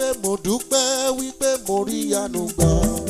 wípé mo dúpẹ́ wípé mo rí àánú gbà.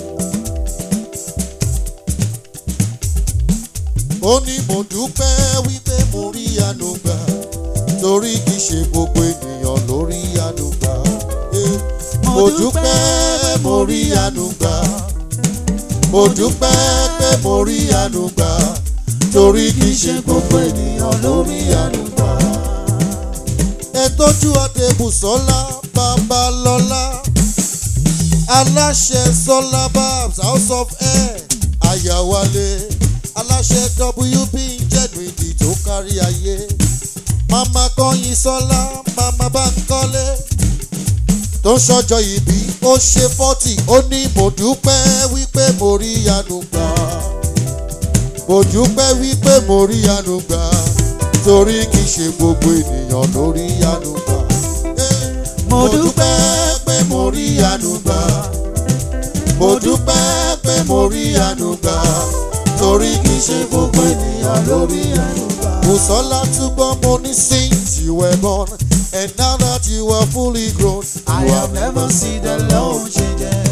ó ní mo dúpẹ́ wípé mo rí àánú gbà torí kìí ṣe gbogbo ènìyàn ló rí àánú gbà. Eh, mo dúpẹ́ mo rí àánú gbà mo dúpẹ́ pé mo rí àánú gbà torí kìí ṣe gbogbo ènìyàn ló rí àánú gbà. ẹ tọ́jú adébùsọ́lá babalọ́lá aláṣẹ sọlá babs house of air àyàwálé aláṣẹ wp jẹ́nuìdì tó kárí ayé mama kọ́yin sọlá mama bánkọ́lé tó ń ṣọjọ́ ìbí ó ṣe fọ́tì ó ní mo dúpẹ́ wípé mo rí àánú gbà mo dúpẹ́ wípé mo rí àánú gbà torí kì í ṣe gbogbo ènìyàn ló rí àánú gbà. Eh, mo dúpẹ́ pé mo rí àánú gbà mo dúpẹ́ pé mo rí àánú gbà torí kì í ṣe gbogbo ènìyàn ló rí àánú gbà. Bùsọ́lá túbọ̀ mo ní since you were born and now that you are fully grown. I have never seen the Lord changing.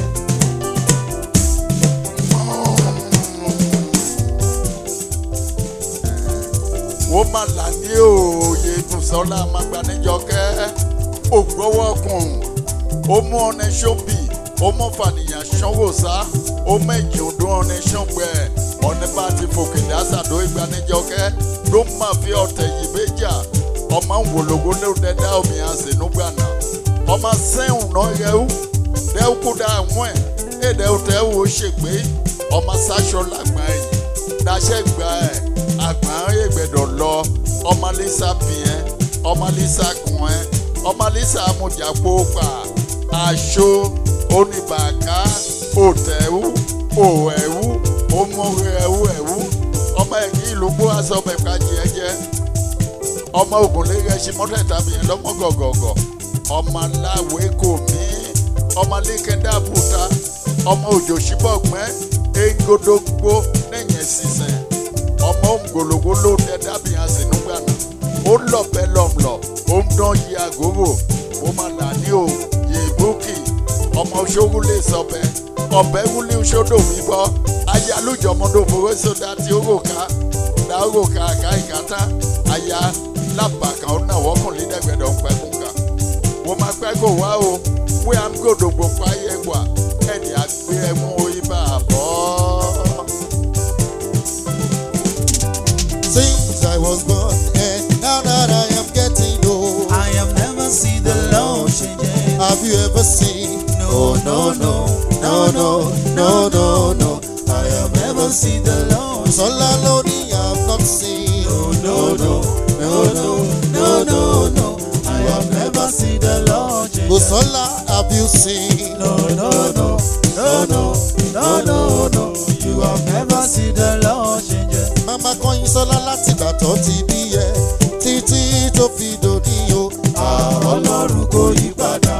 ó mà là ní òye Bùsọ́lá Magbanijọkẹ́ ògbówọ́kùn ó mú ọ̀nẹ́ ṣọ́bì ó mú fàníyàn ṣánwòsá ó mẹ́jọ dún ọ̀nẹ́ ṣángbẹ́ ọ̀nẹ́ bá ti fòkè dásàdó ìgbanijọkẹ́ ló má fi ọ̀tẹ̀ yìí méjà ọmọ ń wòlógó ló dẹ́dá omi àsìnúgbànà ọmọ sẹ́hùn náà yẹ̀wò dẹ́wù kú dá àwọn ẹ̀ èdè òtẹ́ wò ó ṣègbè ọmọ sáṣọ làgbà ẹ̀yìn dáṣẹ́ gbà ẹ̀ àgbà ẹ̀gbẹ̀dọ̀ lọ ọmọ lisa bìẹ́ ọmọ lisa kùn ẹ́ ọmọ lisa amújàpó pa aṣọ oníbàká òtẹ̀wù òwẹ̀wù òmùrẹ̀wù ẹ̀wù ọmọ ẹ̀kí ìlú gbó aṣọ bẹ̀ka jẹ́jẹ́ ọmọ ògùnlé rẹ̀ ṣe mọ́tẹ́ta bìyẹn lọ́mọ gọ̀gọ̀gọ̀ ọmọ aláwẹ̀ kò mí ọmọ lẹ́kẹ̀dá bùtá ọmọ òjò ṣíbọ̀gbẹ́ engodogbo lẹ́yìn sísẹ̀ ọmọ òǹgòlògó ló dẹ dábìyàn sínúgbàna ó lọ̀bẹ lọ̀mlọ̀ ó ń dán yí àgóró ó máa là ní o yèbúkì ọmọ ṣòwò lè sọbẹ ọbẹ wúlé ṣódò wíwọ ayálùjọmọdò fowó sódà tí ó rò ká dá ó rò ká àká ìkátá aya lábàkà ó náà wọ́kùnrin dẹ́gbẹ̀dọ̀ ń pẹ́ kúkà wọ́n máa pẹ́ kó wá o wí à ń gòdògbò páyé wà ẹ̀dì àgbé ẹ̀mú ibà bọ́. Since I was born and now that I am getting old. I have never seen the Lord changing. Have you ever seen? No, no, no, no, no, no, no, no. I have never seen the Lord. Sola Loni, I've not seen. No, no, no, no, no, no, no. I have never seen the Lord changing. Busola, have you seen? No, no, no, no, no, no, no, no. You have never seen the Lord changing. Mama kọyin sọlá láti ìgbà tó ti bí ẹ títí tó fi dòní o. Ọlọ́run kò yí padà.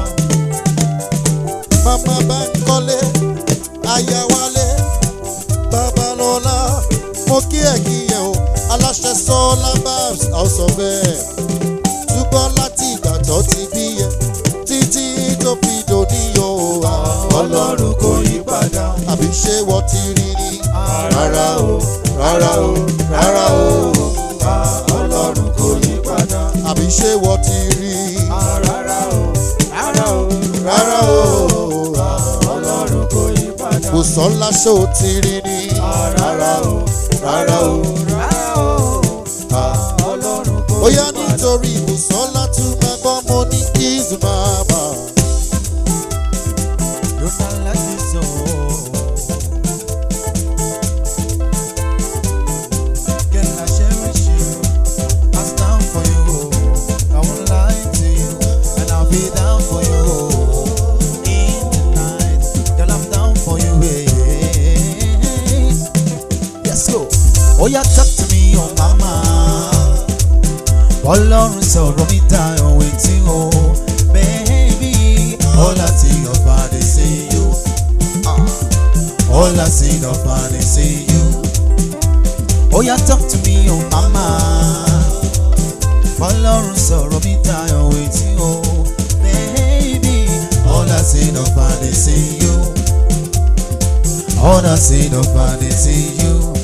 Mama bá ń kọ́lé, aya wálé, babalọ́lá, mo kí ẹ̀ kí ẹ o. Aláṣẹ sọ́lá babs house of air. Túbọ̀ láti ìgbà tó ti bí ẹ títí tó fi dòní o. Ọlọ́run kò yí padà. Àbí ṣé wọ́n ti rí ni? Rárá o, Rárá o, rárá o. Ọlọ́run kò yí padà. Àbí ṣé wọ́n ti rí? Rárá o, rárá o, Rárá o. Ọlọ́run kò yí padà. Bùsọ́lá ṣó ti rí ni? Rárá o, Rárá o. rárá o, Ọlọ́run kò Ó yí yá padà. nítorí Bùsọ́lá tún máa gbọ́ mo ní kiss mama. You not like this, oh. Girl, I cherish you. I stand for you. I won't lie to you, and I'll be down for you. In the night, girl, I'm down for you. eh. Let's go. Oh, yeah, talk to me, oh mama. Ọlọ́run sọ̀rọ̀ mi dayọ̀ wetin o. Baby, all I see of body say you. Ah. All I see of body say you. Oh, yeah, talk to me, oh mama. Ọlọ́run sọ̀rọ̀ mi dayọ̀ wetin o. Baby, all I that sin of vanity in you. All that sin of vanity in you.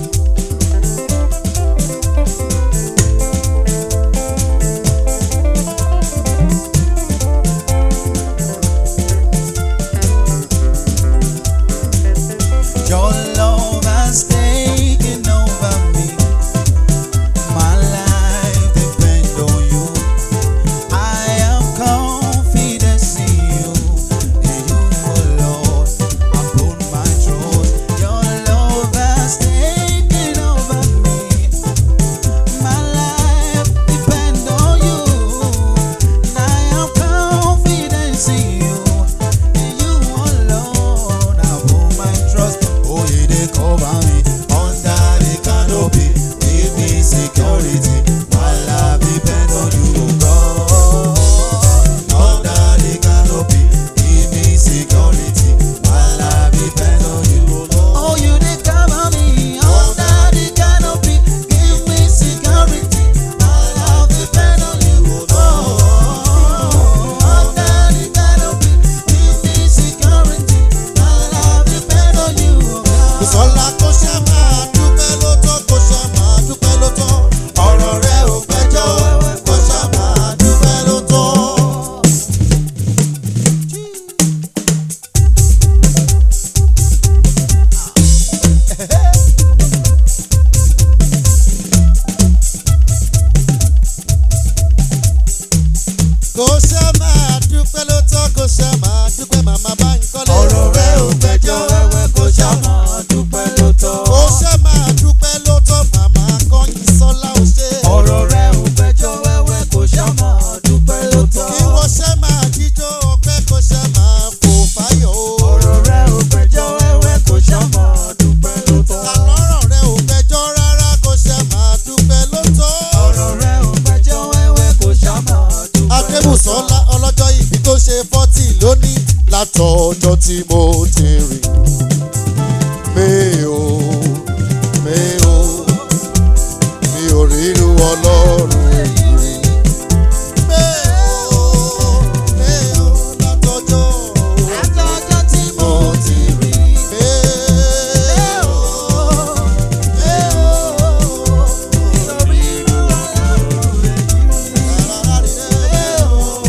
Your love has taken over me. My life depends on you. I am confident in you. In you, oh Lord, I put my trust. Your love has taken over me. My life depends on you. And I am confident in you. In you, oh Lord, I put my trust. Oh, you they cover me under the canopy. Give me security. My life depends on you, oh God. Under the canopy. Give me security. My life depends on you, oh God. Oh, you they cover me under the canopy. Give me security. My life depends on you, oh God. Under the canopy. Give me security. My life depends on you, oh God. Bùsọ́lá kó ṣe máa dúpẹ́ ló tọ́ kó ṣe máa dúpẹ́ ló tọ́. Ọ̀rọ̀ rẹ̀ ò gbẹ́jọ́ kó ṣe máa dúpẹ́ ló tọ́. Kó ṣe máa dúpẹ́ ló tọ́ kó ṣe máa dúpẹ́ màmá bá ń kọ́lé. ọ̀rọ̀ rẹ̀ ò gbẹ́jọ́ wẹ́wẹ́ kó ṣá máa dúpẹ́ ló tọ́. Kó ṣe máa dúpẹ́ ló tọ́ màmá kọ́yìn sọ́lá ò ṣe. ọ̀rọ̀ rẹ̀ ò gbẹ́jọ́ wẹ́wẹ́ kó ṣá máa dúpẹ́ ló tọ́. Kí wọ́n ṣe máa jíjó ọpẹ́ kó ṣe máa fò fáyọ̀ o. ọ̀rọ̀ rẹ̀ ò gbẹ́jọ́ wẹ́wẹ́ kó ṣá máa dúpẹ́ ló tọ́. Àlọ́rọ̀ rẹ̀ ò gbẹ́jọ́ rárá kó ṣe máa dúpẹ́ ló tọ́. ọ̀rọ̀ rẹ̀ ò gbẹ́jọ́ wẹ́wẹ́ kó ṣá máa dúpẹ́ ló tọ́. Adébùsọ́lá ọlọ́jọ́ ìbí tó ṣe fọ́tì lónìí látọjọ́ tí mo ti rìn. Mi ò mi ò mi ò ríru ọlọ́run èyí rí. Mi ò mi ò látọjọ́ látọjọ́ tí mo ti rí. mi ò mi ò nítorí irú ọlọ́run èyí rí. rárá rí rẹ̀.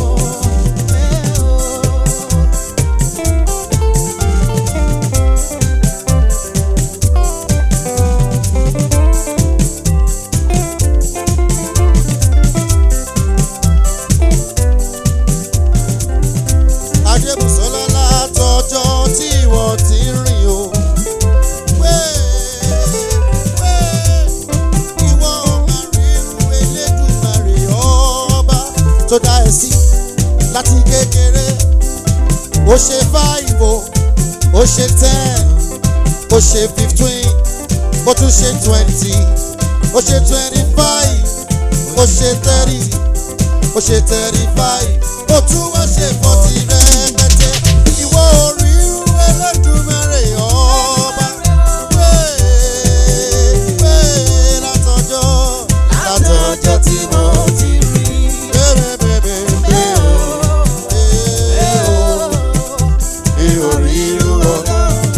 Adébùsọ́lá látọjọ́ tí wọ́n ti ń rìn o. Pé pé ìwọ ọmọ ríru Elédùmarè ọba tó dá ẹ sí láti kékeré. Ó ṣe five o, ó ṣe ten, ó ṣe fifteen, ó tún ṣe twenty, ó ṣe twenty five, ó ṣe thirty ó ṣe thirty five ó tún wá ṣe forty rẹpẹtẹ ìwọ orí Ẹlẹ́dùmarè ọba pé pé látọjọ́ látọjọ́ tí mo ti rí bẹ́ẹ̀bẹ́ẹ̀bẹ́ bẹ́ẹ̀ o mi ò rí irú ọ̀gá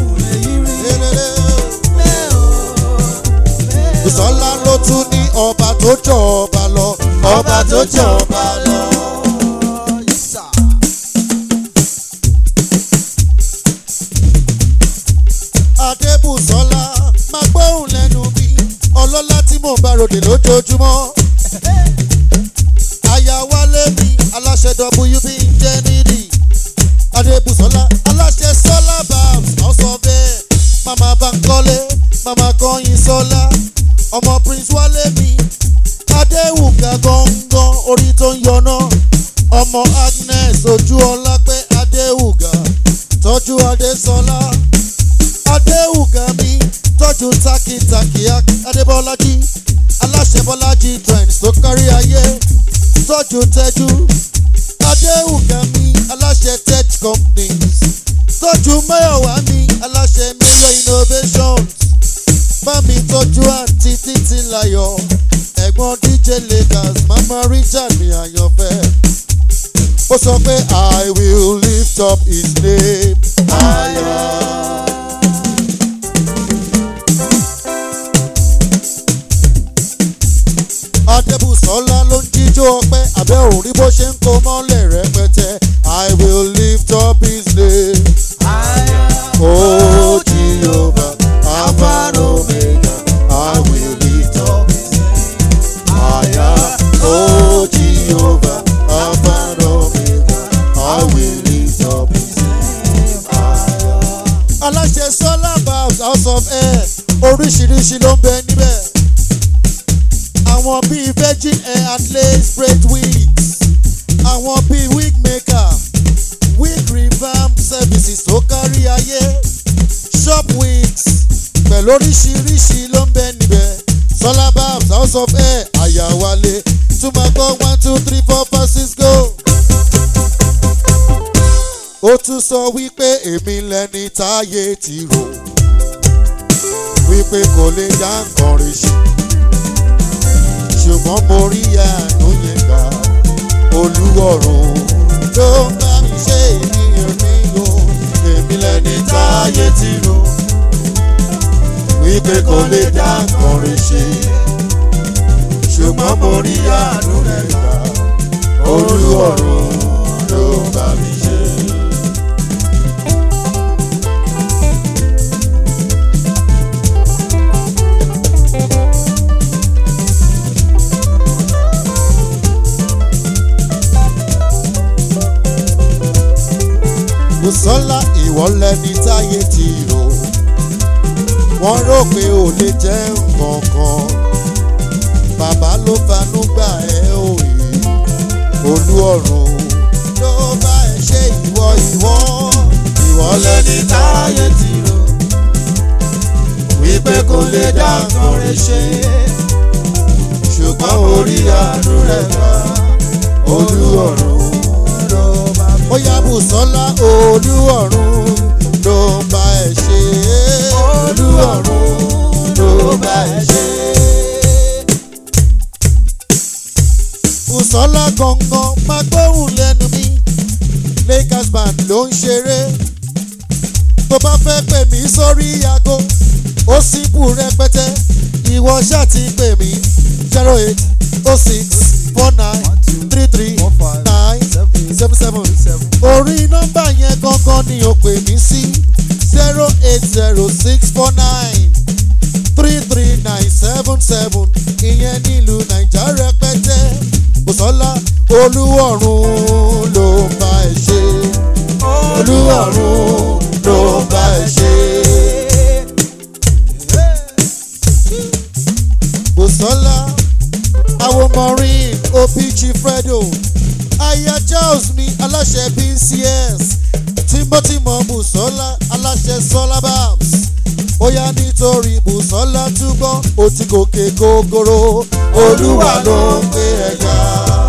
Bùsọ́lá ló tún ní ọba tó jọ ọba lọ ọba tó jọ ọba lọ. Adébùsọ́lá máa gbóhùn lẹ́nu mi ọlọ́lá tí mò ń bá ròdè lójoojúmọ́. Aya wálé mi aláṣẹ WB ń jẹ́ nídìí. Adébùsọ́lá aláṣẹ Sọ́lá Babs ọ̀sọ̀ bẹ́ẹ̀. Màmá Bankole, màmá Kọ́yin Sọ́lá, ọmọ Prince Wálé mi. Adéwùgà gangan orí tó ń yọná. Ọmọ Agnes ojú ọlápẹ́ Adéwùgà tọ́jú Adésọlá. Adéwùgà mi tọ́jú takitaki Adébọ́lájí. Aláṣẹ Bọ́lájí trends tó kárí ayé. Tọ́jú Tẹ́jú. Adéwùgà mi aláṣẹ tech companies. Tọ́jú Máyọ̀wá mi aláṣẹ Major innovations. Bámi tọ́jú àǹtí títí láyọ̀. Ẹ̀gbọ́n DJ Lakers Mama Richard mi àyànfẹ́. Ó sọ pé I will live lift up his name higher. Adébùsọ́lá ló ń jíjó ọpẹ́ àbẹ́ òrí bó ṣe ń kó mọ́lẹ̀ rẹpẹtẹ. I will lift up his name. Oh Jehovah, Alpha and Omega, I will lift up his name. Higher. Oh Jehovah, Alpha and Omega, I will lift up his name. Higher. Aláṣẹ Solar Babs House of Air oríṣiríṣi ló ń bẹ níbẹ̀ àwọn bíi virgin air and lace braid wigs àwọn bíi wig maker wig revamp services tó kárí ayé shop wigs pẹ̀lú oríṣiríṣi ló ń bẹ níbẹ̀ solar babs house of air àyàwálé tún máa gbọ́ one two three four five six go. ó tún sọ wípé èmi lẹni táyé ti rò wípé kò lè dá nǹkan rí ṣe ṣùgbọ́n mo rí àánú yẹn gbà olúwọ̀run ló ń bá mi ṣe ènìyàn mi o èmi lẹni táyé ti rò wípé kò lè dá nǹkan rí ṣe ṣùgbọ́n mo rí àánú rẹ̀ gbà olúwọ̀run ló ń bá mi ṣe. Bùsọ́lá ìwọ lẹni táyé ti rò wọ́n rò pé ò lè jẹ́ nǹkan kan bàbá ló fanú gbà ẹ́ òye olú ọ̀run ló bá ẹ ṣe ìwọ ìwọ ìwọ lẹni táyé ti rò wípé kò lè dá nǹkan rẹ ṣe ṣùgbọ́n orí àánú rẹ̀ gbà olú ọ̀run ló bá mi. ó yá Bùsọ́lá olú ọ̀run ló bá ẹ ṣe olú ọ̀run ló bá ẹ ṣe. Bùsọ́lá gangan máa gbóhùn lẹ́nu mi Lakers band ló ń ṣeré tó bá fẹ́ pè mí sórí aago ó síbù rẹpẹtẹ ìwọ ṣáà ti pè mí zero eight oh six four nine three three nine seven seven orí nọ́mbà yẹn gangan ni o pè mí sí zero eight zero six four nine three three nine seven seven ìyẹn nílùú naija rẹpẹtẹ Bùsọ́lá olúwọ̀run ló ń bá ẹ ṣe olúwọ̀run ló ń bá ẹ ṣe. Bùsọ́lá àwọn maureen opichi fredo aya charles mi aláṣẹ bcs tímọ́tímọ́ Bùsọ́lá aláṣẹ solar babs ó yá nítorí Bùsọ́lá túbọ̀ ó ti gòkè gògòrò olúwa ló ń gbé ẹ̀yà.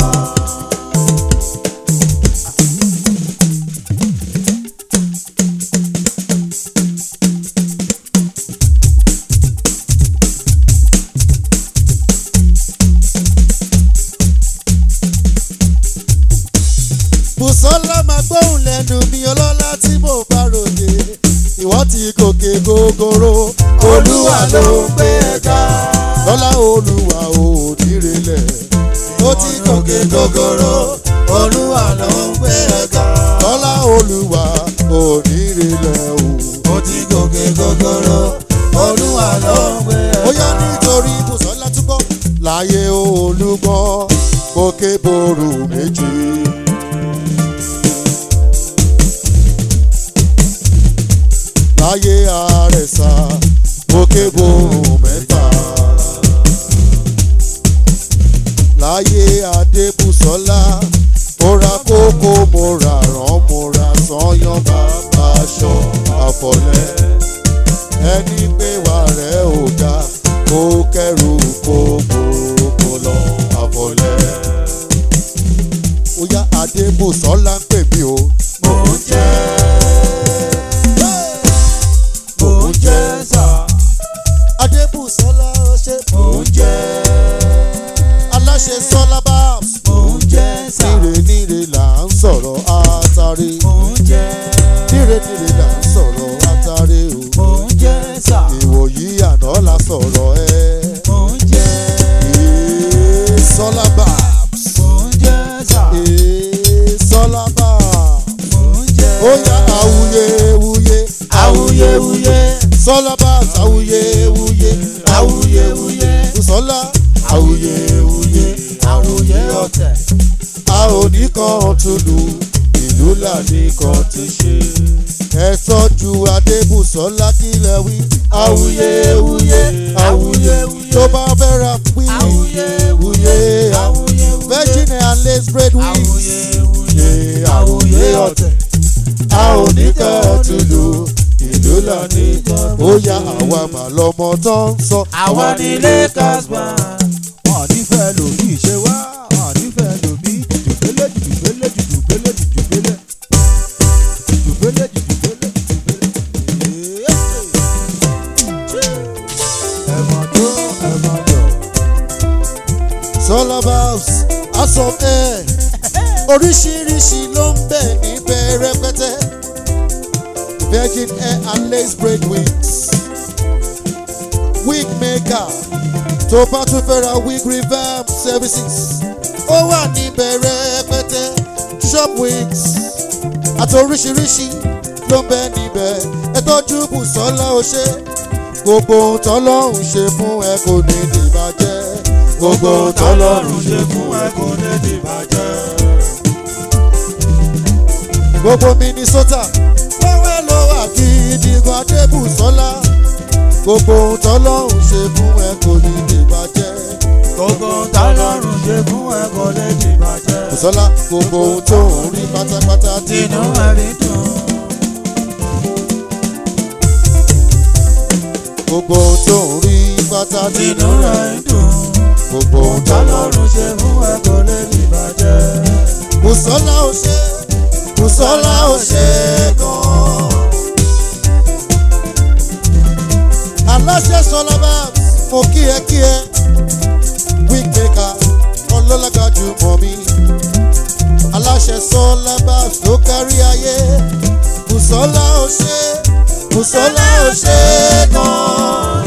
Bùsọ́lá máa gbóhùn lẹ́nu mi ọlọ́lá tí mo bá ròde ìwọ ti gòkè gògòrò olúwa ló ń gbé ẹ̀ka lọ́lá olúwa ò nírelẹ̀ ó ti gòkè gògòrò olúwa ló ń gbé ẹ̀ka lọ́lá olúwa ò nírelẹ̀ o ó ti gòkè gògòrò olúwa ló ń gbé ẹ̀ka. ó yá nítorí Bùsọ́lá túbọ̀ láyé olúgbọ́ gòkè boru méjì. láyé àrẹ̀sà òkè borùn mẹ́ta. láyé adébùsọ́lá mo ra kókó mo ra rán mo ra sanyán bàbá aṣọ àfọ̀lẹ́. ẹni pé wà rẹ̀ ò ga kó kẹ́rù kó gbòòrò lọ àfọ̀lẹ́. ó yá adébùsọ́lá ń pè mí o. mo ń jẹ́ mò ń jẹ́ sà. Adébùsọ́lá ṣe mò ń jẹ́. Aláṣẹ Sọ́lá Babs. Mò ń jẹ́ sà. Níre níre là ń sọ̀rọ̀ àtàrí. Mò ń jẹ́. oníkan tùlù ìlú lànìkan ti ṣe. ẹ tọ́jú adébùsọ́lá kílẹ̀ wí. awuyewuye awuyewuye tó bá fẹ́ ra wí. awuyewuye awuyewuye virgin and lace braid wigs. awuyewuye awuye ọ̀tẹ̀ a ò ní kẹ́ tùlù ìlú lànìkan. ó yá àwa mà lọmọ tó ń sọ. àwa ní lakers band. wọn ò ní fẹ́ lòmí ṣe wá wọn ò ní fẹ́ lòmí jùjùgbélé jùjùgbélé jùjùgbélé jùjùgbélé jùjùgbélé jùjùgbélé jùjùgbélé. ẹ̀mọ̀ tó ẹ̀mọ̀ jọ. Solar Valves House of Air oríṣiríṣi ló ń bẹ̀ níbẹ̀ rẹpẹtẹ Virgin Air and Lace Braid Wigs Wig Maker tó bá tún fẹ́ ra wig revamp services ó wà níbẹ̀ rẹpẹtẹ shop wigs àti oríṣiríṣi ló ń bẹ níbẹ̀ ẹ tọ́jú Bùsọ́lá ó ṣe gbogbo ohun tọ́lọ́run ṣe fún ẹ kò ní dìbàjẹ́ gbogbo ohun tọ́lọ́run ṣe fún ẹ kò ní dìbàjẹ́. gbogbo Minnesota wẹ́wẹ́ ló wà gidi gan Adébùsọ́lá gbogbo ohun tọ́lọ́run ṣe fún ẹ kò ní dìbàjẹ́. gbogbo tọ́lọ́run ṣe fún ẹ kò lè dìbàjẹ́. Bùsọ́lá gbogbo ohun tó ń rí pátápátá tinú ẹ̀rí dùn. gbogbo ohun tó ń rí pátá tinú ẹ̀rí dùn. gbogbo ohun tọ́lọ́run tọ́lọ́run ṣe fún ẹ kò lè dìbàjẹ́. Bùsọ́lá ò ṣe Bùsọ́lá ò ṣe gan. aláṣẹ sọlá babs mo kí ẹ kí ẹ wig maker ọlọ́lága jù mọ́ mi aláṣẹ sọlá babs ló kárí ayé Bùsọ́lá ò ṣe Bùsọ́lá ò ṣe gan.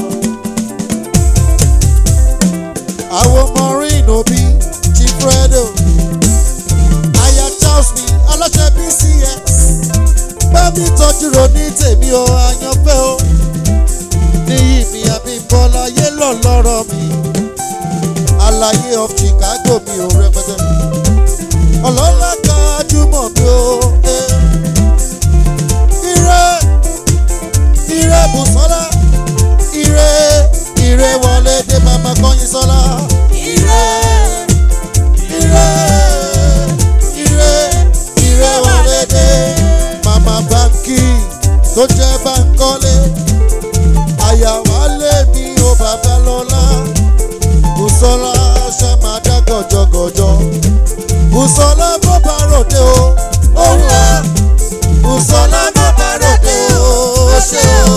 àwọn maureen obi chief fredo aya charles mi aláṣẹ bcs bá mi tọ́jú ronú tèmi o àyànfẹ́ o níyì mi àbímbọ́lá yé lọ lọ́rọ̀ mi àlàyé of chicago mi ò rẹpẹtẹ ọlọ́lá gbajúmọ̀ mi o. eh. ire ire bùsọ́lá ire ire wọlé dé mama kọ́yin sọ́lá ire ire ire ire wọlé dé mama báńkì tó jẹ́ báńkọ́lé àyàwálé mi ò bàbá lọ́lá bùsọ́lá ṣe máa dá gọ̀jọ̀gọ̀jọ̀ bùsọ́lá bó bá ròde o ó wá bùsọ́lá bó bá ròde o ó ṣe o.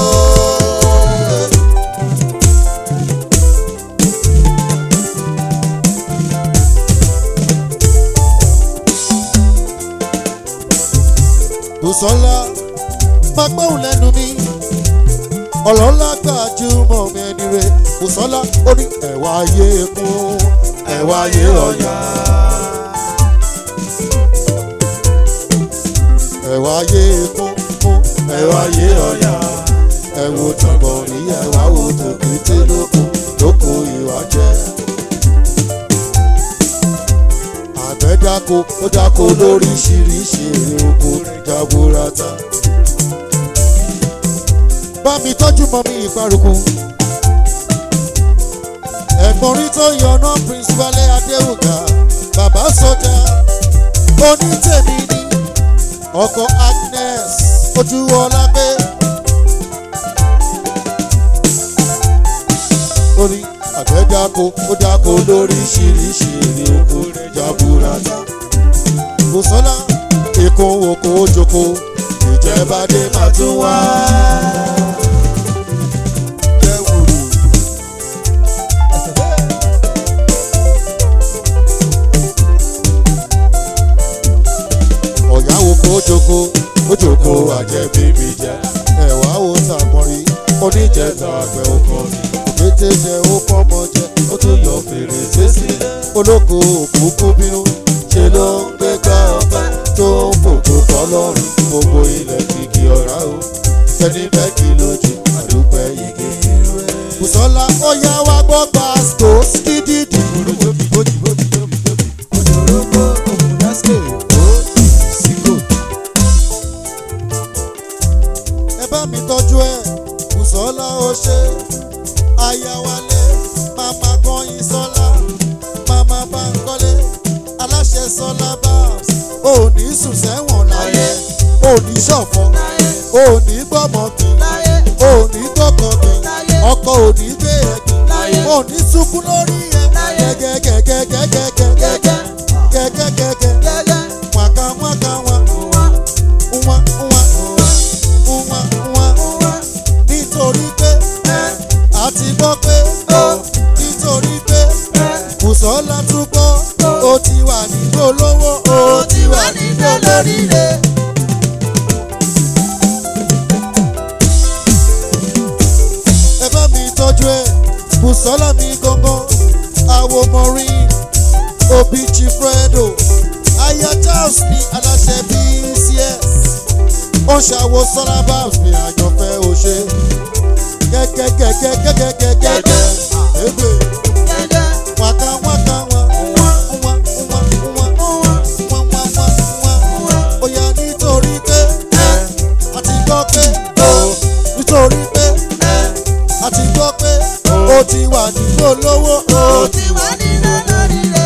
Bùsọ́lá máa gbóhùn lẹ́nu mi ọlọ́lá gbajúmọ̀ mi ẹni re Bùsọ́lá ó ní ẹ̀wà ayé kún ẹ̀wà ayé ọ̀yà ẹ̀wà ayé kún kún ẹ̀wà ayé ọ̀yà ẹ̀wò tọ̀gbọ̀n ní ẹ̀wà wò tòkìtì lóko lóko ìwà jẹ́ àgbẹ̀ dáko ó dáko lóríṣiríṣi èrè oko jaburata bá mi tọ́jú mọ́ mi ìparùkù. ẹ̀gbọ́n rí tó yọ̀nà prince wálé adéwùgà bàbá sọjà onítèmi ni ọkọ agnes ojú ọlágbé. ó ní àgbẹ̀ dáko ó dáko lóríṣiríṣi èrè oko jaburata. Bùsọ́lá èkó oko ojoko ìjẹ́bàdé máa tún wá. ọ̀yá oko ojoko ojoko àjẹ́ bíbí jẹ́ ẹ̀wá wo sàmọ́rí oníjẹta àgbẹ̀ oko òkété jẹ ó pọ́nmọ jẹ ó tún yọ fèrèsé sílẹ̀ olóko òkúkú bínú ṣe ló ń gbé gbá ọpẹ́ tó ń fòkó fọlọ́run gbogbo ilẹ̀ kìkì ọ̀rá o ẹni fẹ́ kí lójú àdúpẹ́ yìí Bùsọ́lá ó yá wá gbọ́ pásítọ̀ skídìdì. Òjòrógbó ògùn lásìkò. babs ò ní sùn sẹ́wọ̀n láyé ò ní ṣọ̀fọ̀ ò ní gbọ́mọ̀gbìn ò ní gbọ́kàngbìn ọkọ̀ ò ní gbé ẹ̀gbìn ò ní sunkún lórí ẹ̀ gẹ́gẹ́gẹ́gẹ́gẹ́gẹ́gẹ́ gẹ́gẹ́gẹ́gẹ́ wàkà wàkà wà wà wà wà wà nítorí pé àti gbọ́ pé nítorí pé Bùsọ́lá tún gbọ́ ó ti wà nígbò lówó ó ti wà nígbò lóríire. ẹ bá mi tọ́jú ẹ Bùsọ́lá mi gangan àwo maureen òbí chifredo aya charles ní aláṣẹ bcs ó ṣàwo sọ́lá babs ní àjọfẹ́ òṣè gẹ́gẹ́gẹ́gẹ́gẹ́gẹ́gẹ́gẹ́ ebe waka waka wa nwa nwa nwa nwa nwa nwa nwa nwa oya nítorí pé a ti gbọ́ pé nítorí pé a ti gbọ́ pé ó ti wà nílò lówó ó ti wà nílò lóríire.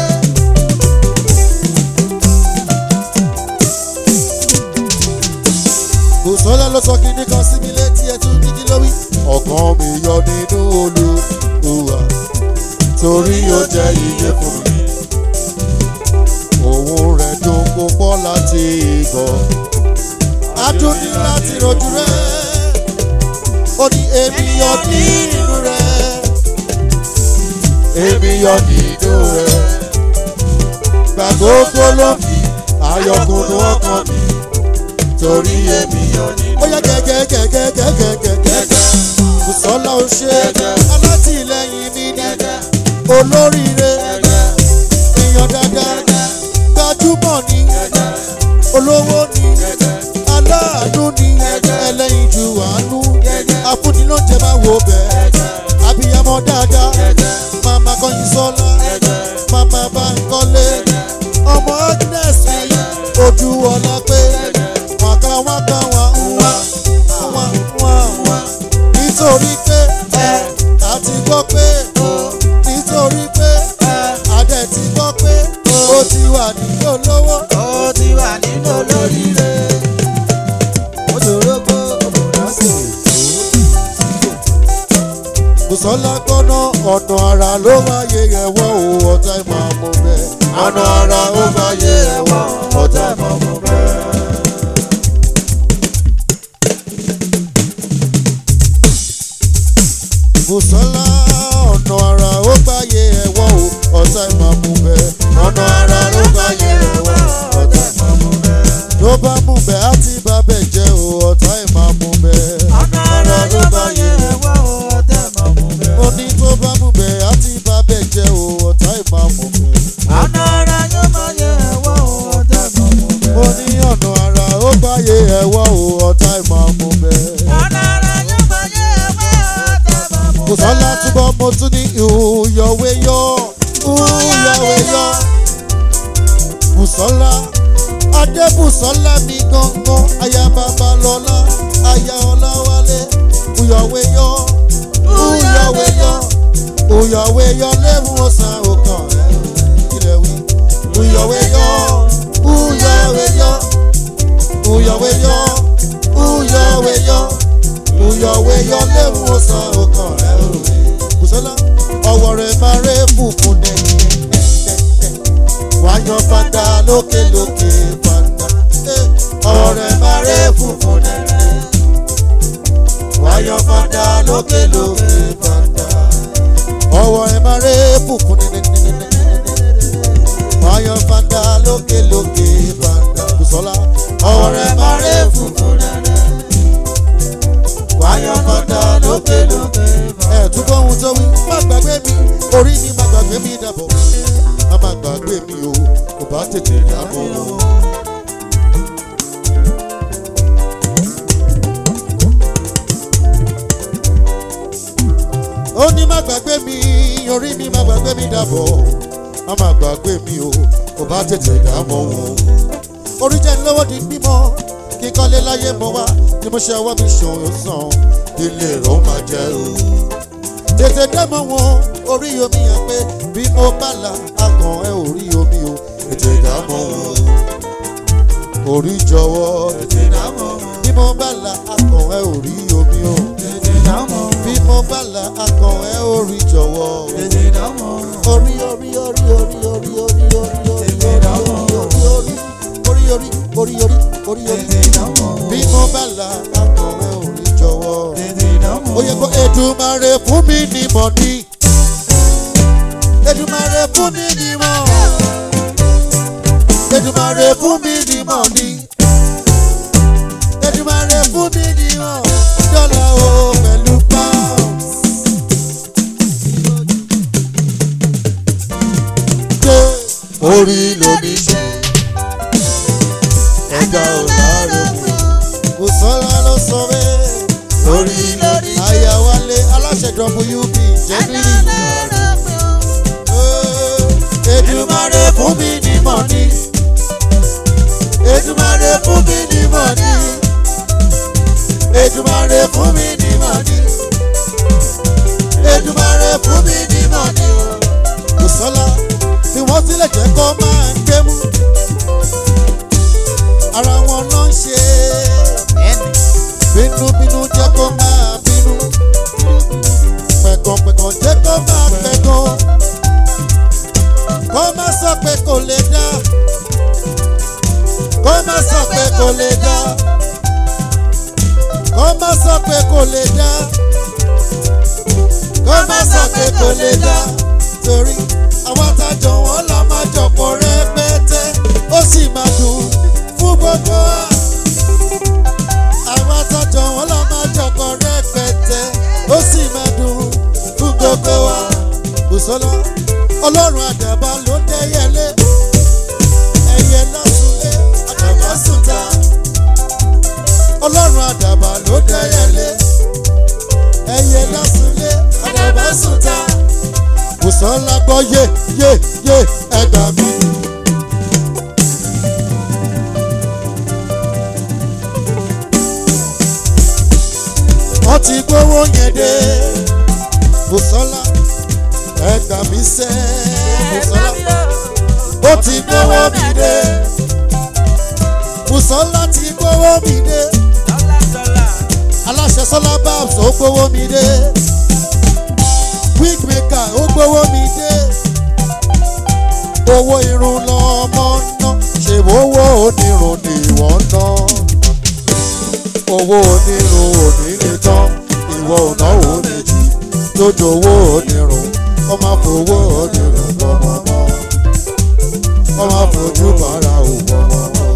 Bùsọ́lá ló sọ kíní kan sí mi létí ẹ tún ní kí ló wí. ọkàn mi yọ nínú Olúwa torí ó jẹ́ iye fún mi. òun rẹ̀ dùn púpọ̀ láti gbọ́. adùn ní láti rojú rẹ̀ ó ní èmi yọ nínú rẹ̀. èmi yọ nínú rẹ̀. gbàgbógbó ló fi ayọ̀kùnrin ọkàn mi torí èmi yọ nínú rẹ̀. ó yẹ gẹ́gẹ́gẹ́gẹ́gẹ́gẹ́gẹ́. Bùsọ́lá ó ṣe alátìlẹyìn mi ní olóríire èèyàn dáadáa gbajúmọ̀ ni olówó ni aláàánú ni ẹlẹ́yin ju àánú afúnilóúnjẹ máa wò bẹ́ẹ̀ abiyamọ dáadáa màmá kọyin sọ́lá màmá Bánkọ́lé ọmọ Agnes mi ojú ọlá pé wàkà wàkà wà wà wà wà wà nítorí pé àti gbọ́ pé nítorí pé adẹ ti gbọ́ pé ó ti wà nílò lówó. ó ti wà nínú olóríire. ó dòrógbó òbòdà sí Bùsọ́lá gbọ́nà ọ̀nà àrà ló wáyé ẹ̀wọ́ o ọ̀tá ìmọ̀ àmọ́ bẹ́ẹ̀. ọ̀nà àrà ó wáyé ẹ̀wọ́ ọ̀tá ìmọ̀ àmọ́ bẹ́ẹ̀. Bùsọ́lá ọ̀nà àrà ó gbáyé ẹ̀wọ́ o ọ̀tá ìmọ̀ àmọ́ bẹ́ẹ̀. ọ̀nà àrà ló gbáyé ẹ̀wọ́ ọ̀tá ìmọ̀ àmọ́ bẹ́ẹ̀. ló bá mú bẹ́ẹ̀ á ti bá bẹ́ẹ̀ jẹ́ o ọ̀tá ìmọ̀ àmọ́ bẹ́ẹ̀. ọ̀nà ara ló bá yẹ ẹ̀wọ́ ọ̀tẹ̀ mọ̀ mú bẹ́ẹ̀. ó ní tó bá mú bẹ́ẹ̀ á ti bá bẹ́ẹ̀ jẹ́ o ọ̀tá ìmọ̀ àmọ́ bẹ́ẹ̀. ọ̀nà ara yóò máa yẹ ẹ̀wọ́ ọ̀tẹ̀ mọ̀ mú bẹ́ẹ̀. ó ní ọ̀nà àrà ó gbáyé ẹ̀wọ́ o ọ̀tá ìmọ̀ àmọ́ bẹ́ẹ̀. ọ̀nà ara yóò máa yẹ ẹ̀wọ́ ọ̀tẹ̀ mọ̀ mú bẹ́ẹ̀. Bùsọ́lá túbọ̀ mo tún ní ìhùyọ̀wé yọ ìhùyọ̀wé yọ. Bùsọ́lá Adébùsọ́lá mi gangan aya Babalọ́lá aya Ọláwálé ìhùyọ̀wé yọ ìhùyọ̀wé yọ ìhùyọ̀wé yọ lẹ́mú ọ̀sán òkàn ẹ̀ ilẹ̀ wí. Ìhùyọ̀wé yọ ìhùyọ̀wé yọ ìhùyọ̀wé yọ ìhùyọ̀wé yọ ìyọ̀wé yọ léwu ọ̀sán ọkàn rẹ̀ òwe. Bùsọ́lá ọwọ́ rẹ̀ máa rẹ̀ fùfú dẹ́yìn. Wáyọ̀ fanda lókè lókè fanda. Ọwọ́ rẹ̀ máa rẹ̀ fùfú dẹ́yìn. Wáyọ̀ fanda lókè lókè fanda. Ọwọ́ rẹ̀ máa rẹ̀ fùfú dẹ́yìn. Wáyọ̀ fanda lókè lókè fanda. Bùsọ́lá ọwọ́ rẹ̀ máa rẹ̀ fùfú dẹ́yìn wáyọ̀ kọ́dà lókè lókè. ẹ túbọ̀ ohun tó wí má gbàgbé mi orí mi má gbàgbé mi dàbọ̀ má má gbàgbé mi o kò bá tètè dábọ̀ o. ó ní má gbàgbé mi orí mi má gbàgbé mi dàbọ̀ má má gbàgbé mi o kò bá tètè dábọ̀ o. orí jẹ́ lọ́wọ́ di bímọ kíkọ́lé láyé mọ́ wá ni mo ṣe ọwọ́ mi ṣòro sàn ilé rò máa jẹ́ o. tètè dẹ́mọ̀ wọn orí omi yẹn pé bí mo bá la akàn ẹ ò rí omi o tètè dámọ̀ orí jọ̀wọ́ tètè dámọ̀ bí mo bá la akàn ẹ ò rí omi o tètè dámọ̀ bí mo bá la akàn ẹ ò rí jọ̀wọ́ tètè dámọ̀ orí orí orí orí orí orí orí orí Tètè dámọ̀. orí orí orí orí orí orí orí orí tètè dámọ̀ bí mo bá la akàn ẹ ò rí jọ̀wọ́ tètè dámọ̀ ó yẹ kó Èdùmàrè fún mi ní mọ̀ní Èdùmàrè fún mi ní mọ̀ Èdùmàrè fún mi ní mọ̀ní Èdùmàrè fún mi ní mọ̀ dọ́là o pẹ̀lú pounds. Ṣé orí lóní ṣe ẹ̀dá ò láàárọ̀ mi kò sọ́ra ló sọ bẹ́ẹ̀ lórí lórí àyàwálé aláṣẹ wp jẹ́bírì Èdùmàrè fún mi ní mọ̀ní Èdùmàrè fún mi ní mọ̀ní Èdùmàrè fún mi ní mọ̀ní Èdùmàrè fún mi ní mọ̀ní o. kò sọ́la tí wọ́n tilẹ̀ jẹ́ kó máa ń gbé mú ara wọn ló ń ṣe ẹnì bínúbínú jẹ́ kó máa bínú pẹ̀gànpẹ̀gàn jẹ́ kó máa pẹ̀gàn kó má sọ pé kò lè dá kó má sọ pé kò lè dá kó má sọ pé kò lè dá kó má sọ pé kò lè dá torí àwọn àtàjọ wọn la máa jọpọ̀ rẹpẹtẹ ó sì máa dùn fún gbogbo wa àwọn àtàjọ wọn la máa jọpọ̀ rẹpẹtẹ ó sì máa dùn fún gbogbo wa Bùsọ́lá ọlọ́run àdàbà ló dẹ́yẹlé ẹyẹ lọ́sùnlé àdàbà sùnta ọlọ́run àdàbà ló dẹ́yẹlé ẹyẹ lọ́sùnlé àdàbà sùnta Bùsọ́lá gbọ́ yé yé yé ẹgbà mi. wọ́n ti gbówó yẹn dé Bùsọ́lá ẹgbà mi sẹ́ Bùsọ́lá ó ti gbówó mi dé Bùsọ́lá ti gbówó mi dé aláṣẹ sọlá babs ó gbówó mi dé wig maker ó gbówó mi dé owó irun lọ́mọ ná ṣèwówó onírun ni wọ́n ná owó onírun ò ní lè tán ìwọ ò náwó méjì lójú owó onírun kọ́ máa fowó onírun gbọ́mọ mọ́ kọ́ máa fojú bàrà ò gbọ́mọ mọ́.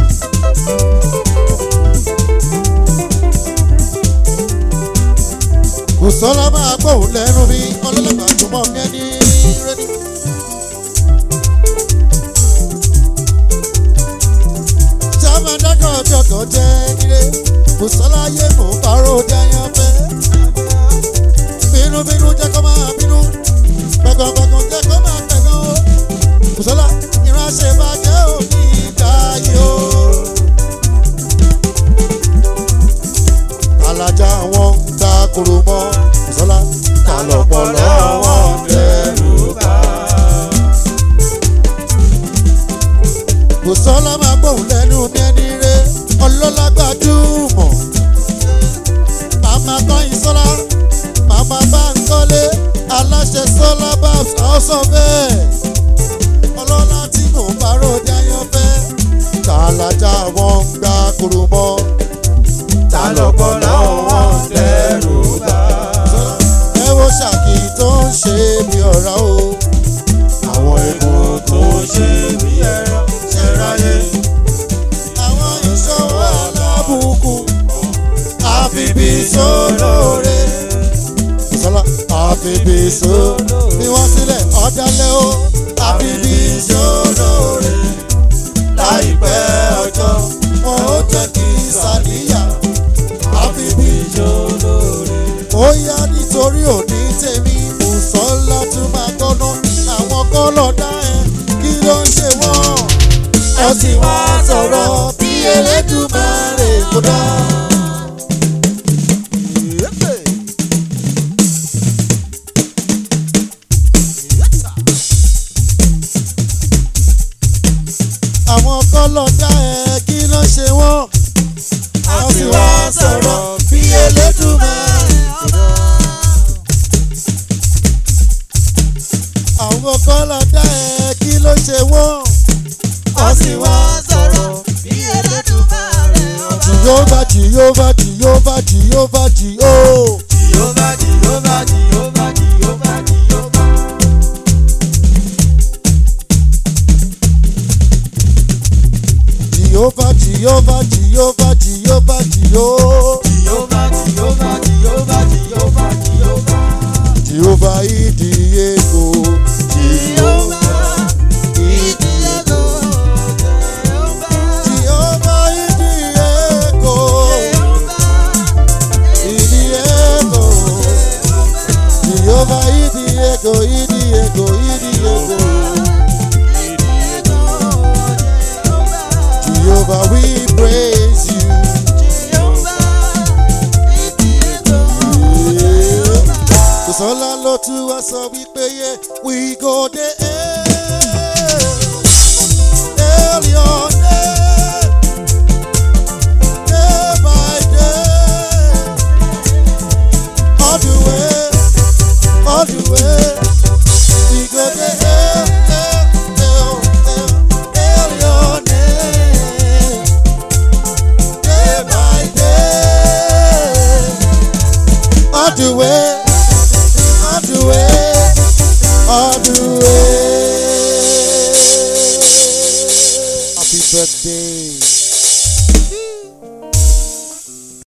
Bùsọ́lá máa gbóhùn lẹ́nu mi ọlọ́lọ́gbà túmọ̀ kẹ́ni rẹ́ni. Sábà dákọ̀ ọjọ́ kan jẹ́ nílé. Bùsọ́lá yé mò ń parọ́ dáyà fẹ́. Bínúbínú jẹ́ kó máa bínú. Pẹ̀gànpẹ̀gàn jẹ́ kó máa pẹ̀gàn o. Bùsọ́lá ìránṣẹ́ bàjẹ́ òní ìgbà yìí o. alájà wọn ń ta koro mọ́ Bùsọ́lá ta lọ́pọ̀lọ́ wọn ń dẹrù bá. Bùsọ́lá máa gbóhùn lẹ́nu bí ẹni rẹ̀ ọlọ́lá gbajúmọ̀. Màmá Tọ́yìn Sọ́lá, màmá Báńkọ́lé, aláṣẹ Sọ́lá Babs House of Air. Ọlọ́lá tí mò ń parọ́ jayọ́ fẹ́. Tàlàjà wọn ń gba koro mọ́. ta lọ́pọ̀lọ́ wọn dẹ́rù bá. ẹ wo ṣàkì tó ń ṣe bí ọ̀rá o. àwọn èèmọ̀ tó ṣe bí ẹ̀rọ ṣẹ̀ráyé. àwọn ìṣòwò alábùkù àfibì sólóore. ìsọlá àfibì só bí wọ́n sílẹ̀ ọ̀dálẹ́ o àfibì sólóore. láìpẹ́ ọjọ́ wọn ó jẹ́ kí sàníyà àfibì sólóore ó yá nítorí òní tèmi Bùsọ́lá tún máa gbọ́ná àwọn kọ́lọ̀ dá ẹ kí ló ń ṣe wọ́n. ẹ sì wá sọ̀rọ̀ bí Elédùmarè kó dá. kọ́lọ̀ dá ẹ kí ló ṣe wọ́n. a sì wá sọ̀rọ̀ bí elédùnmáà. àwọn kọ́lọ̀ dá ẹ kí ló ṣe wọ́n. a sì wá sọ̀rọ̀ bí Elédùmarè ọba. jìyóbá jìyóbá jìyóbá jìyóbá jìyó. Jèhófà Jèhófà Jèhófà Jèhófà Jèhófà. jìyóbá jìyóbá jìyóbá jìyóbá jìyó. Jèhófà Jèhófà Jèhófà Jèhófà Jèhófà. jìyóbá ìdí ego. Jèhófà ìdíyẹ́gò. Jèhófà jìyóbá ìdí ego. Jèhófà ìdí ego. jìyóbá ìdí ego ìdí ego ìdí ego. ìdíyẹ́gò. Jèhófà Jehovah, we praise you. Jèhófà ìdíyẹ́gò. Kòsọ́lá ló tún wá sọ wípé yé we go dey hail. Hail your name. Day by day. All the way, all the way. We go dey hail, hail, hail, hail, hail your name. Day by day. All the way, all the way, all the way. Happy birthday